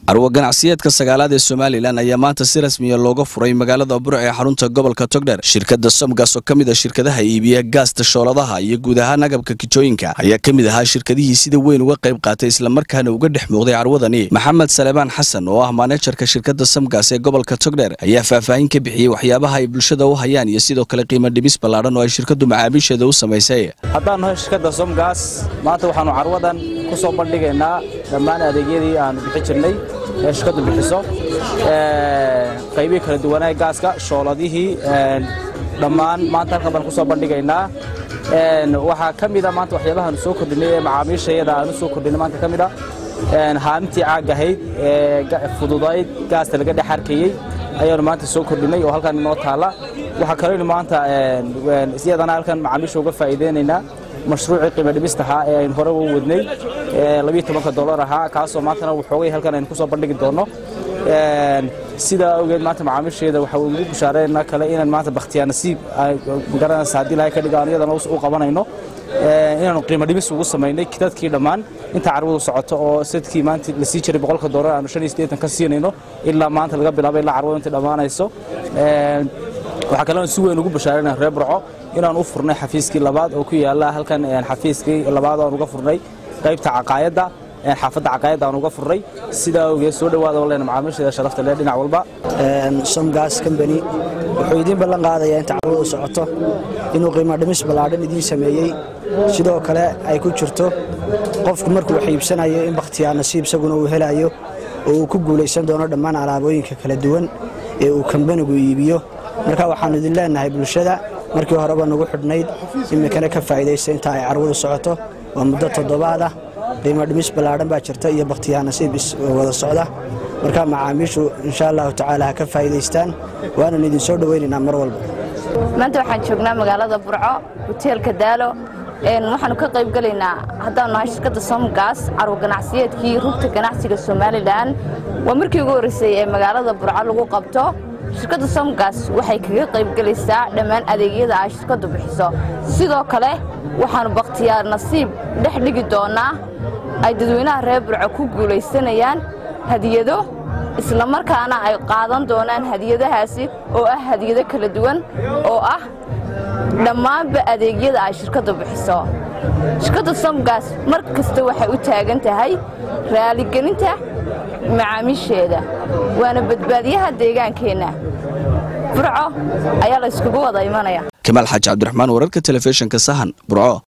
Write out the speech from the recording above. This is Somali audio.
carwo ganacsiyeedka sagaalaad ee somalilan ayaa maanta si rasmiya looga furay magaalada burc ee xarunta gobolka togdher shirkadda somgas oo ka mid a shirkadaha iibiya gaasta shooladaha iyo guud ahaan agabka kijooyinka ayaa ka mid ahaa shirkadihii sida weyn uga qayb qaatay islamarkaana uga dhex muuqday carwadani maxamed salebaan xasan oo ah maanejarka shirkadda somgas ee gobolka togdher ayaa faahfaahin ka bixiyey waxyaabaha ay bulshada u hayaan iyo sidoo kale qiimo dhimis ballaadhan oo ay shirkaddu macaamiisheeda u samaysay haddaan nahay shirkadda somgas maanta waxaannu carwadan ku soo bandhigaynaa dhammaan adeegyadii aannu bixi jirnay ee shirkaddu bixiso qaybihii kala duwanaa gaaska shooladihii dhammaan maanta halkan baan ku soo bandhigaynaa waxaa ka mida maanta waxyaabahaanu soo kordhinay ee macaamiishayada aanu soo kordhinay maanta ka mid a haamintii caag ahayd ee fududayd gaasta laga dhex arkayey ayaanu maanta soo kordhinay oo halkan inoo taalla waxaa kaleynu maanta iyadana halkan macaamiisha uga faa'iideynaynaa mashruucii qiimo dhimistahaa ee aynu hore u wadnay labiyo tobanka dollar ahaa kaasoo maantana waxoogay halkan aynu ku soo bandhigi doonno sidaa awgeed maanta macaamiisheeda waxaa ugu bushaareynaa kale inaan maanta bakhtiyaa nasiib magaranaysa haddii ilahay ka dhiga aan iyadana u qabanayno inaanu qiimo dhimis ugu samaynay dadkii dhammaan inta carwadu socoto oo sadkii maanta la sii jiray boqolka dollar aanu shan iyo siddeetan ka siinayno ilaa maanta laga bilaabo ilaa carwadu inta dhammaanayso waxaa kaloo si weyn ugu bashaarayna reer burco inaan u furnay xafiiskii labaad oo ku yaala halkan xafiiskii labaad aan uga furnay qaybta caqaayadda xaafadda caqaayadda aan uga furnay sidaa awgeed soo dhowaada oo leena macaamiisheeda sharafta leh dhinac walba somgas combany wuxuu idiin ballan qaadayaa inta carwadu socoto inuu qiimo dhimis ballaadhan idiin sameeyey sidoo kale ay ku jirto qofku markuu wax iibsanayo in bakhtiyaa nasiib isaguna uu helayo oo uu ku guulaysan doono dhammaan alaabooyinka kala duwan ee uu kambanigu iibiyo marka waxaannu idin leennahay bulshada markii horeba nagu xidhnayd iminkana ka faa'idaysta inta ay carwadu socoto waa muddo toddobaad ah qiimo dhimis ballaadhan baa jirta iyo bakhtiyaa nasiib wada socda marka macaamiishu insha allahu tacaala ha ka faa'idaystaan waanan idin soo dhowaynaynaa mar walba maanta waxaan joognaa magaalada burco hoteelka daalo waxaanu ka qayb gelaynaa haddaanu nahay shirkadda somgas carwo ganacsiyeedkii rugta ganacsiga somalilan waa markii ugu horreysay ee magaalada burco lagu qabto shirkadda somgas waxay kaga qayb gelaysaa dhammaan adeegyada ay shirkaddu bixiso sidoo kale waxaannu bakhtiyaar nasiib dhex dhigi doonnaa ay dadweynaha reer burco ku guulaysanayaan hadiyado islamarkaana ay qaadan doonaan hadiyadahaasi oo ah hadiyado kala duwan oo ah dhammaanba adeegyada ay shirkaddu bixiso shirkadda somgas mar kasta waxay u taagan tahay raaligelinta macaamiisheeda waana badbaadiyaha deegaankeenna burco ayaa la yskugu wada imanaya kamaal xaaji cabdiraxmaan wararka telefishinka sahan burco